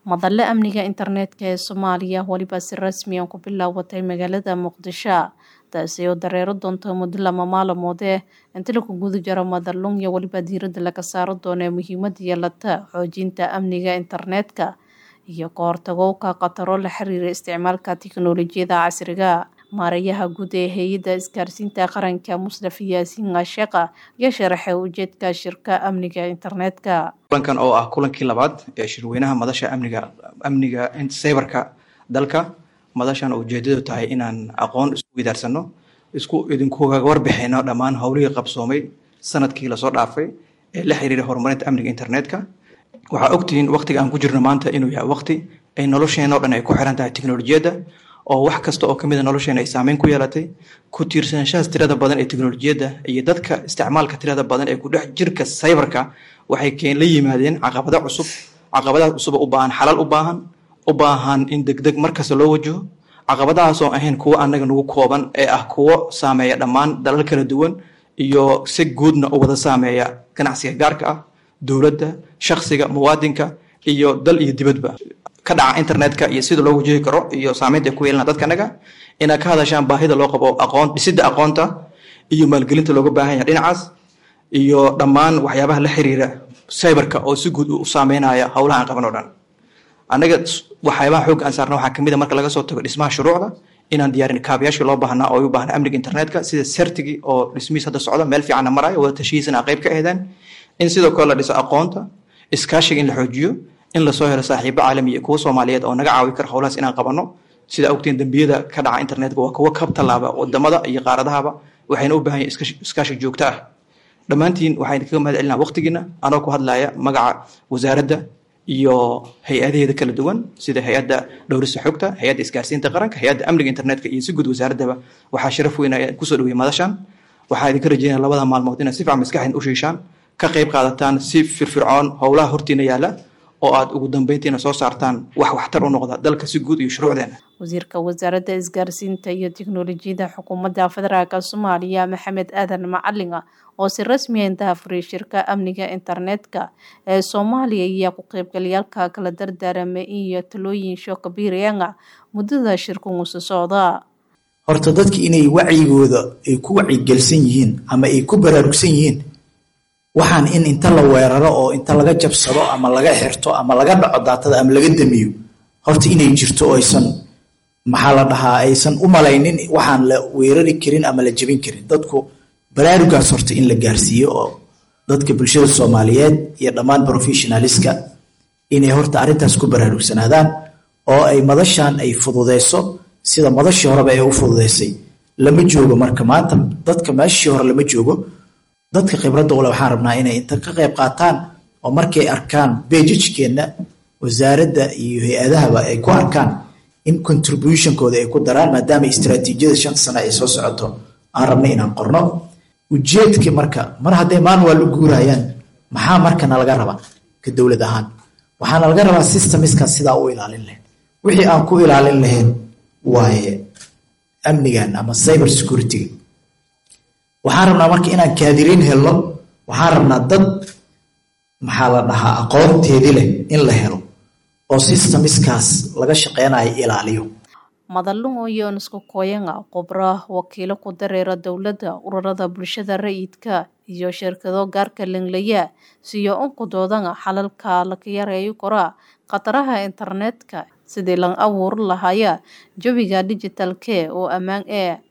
Madale amniga internetka ee Soomaaliya waliba si rasmi ah ku bilaabatay magaalada Muqdisho taasi oo dareero doonta muddo lama maalmood eh inta lagu guda jiro madalun iyo waliba diiradda laga saaro doono muhiimada yeelata xoojinta amniga internetka iyo ka hortagowga khataro la xiriira isticmaalka tiknoolajiyada casriga maareeyaha guud ee hay-adda isgaarsiinta qaranka Mustafa Yaasiin Ashaqa ayaa sharaxay ujeedka shirka amniga internetka kulankan oo ah kulankii labaad ee shirweynaha madasha amniga amniga cyberka dalka madashan ujeedadu tahay inaan aqoon isku widaarsano isku idinkuga warbixino dhammaan howlihii qabsoomay sanadkii lasoo dhaafay ee la xiriira horumarinta amniga internetka waxaa ogtihiin waqtiga aan ku jirno maanta inuu yahay waqti ay nolosheena oo dhan ay ku xiran tahay teknolojiyadda oo wax kasta oo kamid a nolosheena ay saameyn ku yeelatay ku tiirsanashahaas tirada badan ee teknolojiyadda iyo dadka isticmaalka tirada badan ee ku dhex jirka cyberka waxay keen la yimaadeen caqabado cusub caqabadahaas cusub u baahan xalal u baahan u baahan in degdeg markasta loo wajaho caqabadahaas oo ahayn kuwo annaga nagu kooban ee ah kuwo saameeya dhammaan dalal kala duwan iyo si guudna u wada saameeya ganacsiga gaarka ah dowladda shakhsiga muwaadinka iyo dal iyo dibadba ka dhaca internetka iyo sida loo wajihi karo iyo saameynta ay ku yeelana dadkanaga inaad ka hadashaan baahida loo qabo aqoon dhisidda aqoonta iyo maalgelinta looga baahan yahay dhinacaas iyo dhammaan waxyaabaha la xiriira cyberka oo si guud u saameynaya howlaha aan qaban oo dhan annaga waxyaabaha xoogga aan saarna waxaa kamid a marka laga soo tago dhismaha shuruucda inaan diyaarin kaabayaashii loo baahnaa oo ay u baahnaa amniga internetka sida sertigii oo dhismihiis hadda socda meel fiicanna maraayo wada tashihiisana qayb ka ahdaan in sidoo kale la dhiso aqoonta iskaashiga in la xoojiyo in lasoo helo saaxiibo caalami iyo kuwa soomaaliyeed oo naga caawi kara howlahaas inaan qabanno sida ogtiin dembiyada ka dhaca internetka waa kuwo ka tallaaba wadamada iyo qaaradahaba waxayna u baahan yahin iskaashi joogto ah dhammaantiin waxaan kaga mahad celinaa waqtigiina anoo ku hadlaya magaca wasaaradda iyo hay-adaheeda kala duwan sida hay-adda dhowrista xogta hay-adda isgaarsiinta qaranka hay-adda amniga internetka iyo si guud wasaaraddaba waxaa sharaf weyn kusoo dhaweyay madashan waxaa idinka rajeynaya labada maalmood inaad si fiican maskaxdin u shiishaan ka qayb qaadataan si firfircoon howlaha hortiina yaala oo aad ugu dambeyntiina soo saartaan wax waxtar u noqda dalka si guud iyo shuruucdeena wasiirka wasaaradda isgaarsiinta iyo tiknoolajiyada xukuumadda federaalk soomaaliya maxamed aadan macalin oo si rasmi ah indahafuray shirka amniga internetka ee soomaaliya ayaa ku qaybgalayaalka kala dardaaramay iyo talooyin shookabiirayanga muddada shirkugusi socda horta dadka inay wacyigooda ay ku wacyigelsan yihiin ama ay ku baraarugsan yihiin waxaan in inta la weeraro oo inta laga jabsado ama laga xirto ama laga dhaco daatada ama laga damiyo horta inay jirto oo aysan maxaa la dhahaa aysan u malaynin waxaan la weerari karin ama la jebin karin dadku baraarugaas horta in la gaarsiiyo oo dadka bulshada soomaaliyeed iyo dhammaan professionaliska inay horta arrintaas ku baraarugsanaadaan oo ay madashan ay fududeyso sida madashii horeba ay u fududeysay lama joogo marka maanta dadka meeshii hore lama joogo dadka khibradda ule waxaan rabnaa inay inta ka qayb qaataan oo markay arkaan bejajkeenna wasaaradda iyo hay-adahaba ay ku arkaan in contributionkooda ay ku daraan maadaama istraatiijiyada shan sano ay soo socoto aan rabna inaan qorno ujeedka marka mar hadday manual u guurayaan maxaa markana laga rabaa ka dowlad ahaan waxaana laga rabaa systemiska sidaa u ilaalin lahayn wixii aan ku ilaalin lahayn waaye amnigan ama cyber security-ga waxaan rabnaa marka inaan kaadiriin helno waxaan rabnaa dad maxaa la dhahaa aqoonteedii leh in la helo oo systemiskaas laga shaqeynayo ilaaliyo madalun iyo isku kooyanga khubra wakiilo ku dareera dowladda ururada bulshada rayidka iyo shirkado gaarka lenglaya siyo unku doodanga xalalka laga yareeyo koraa khataraha internetka sidii lan abuuri lahaya jawiga digitalke oo ammaan ee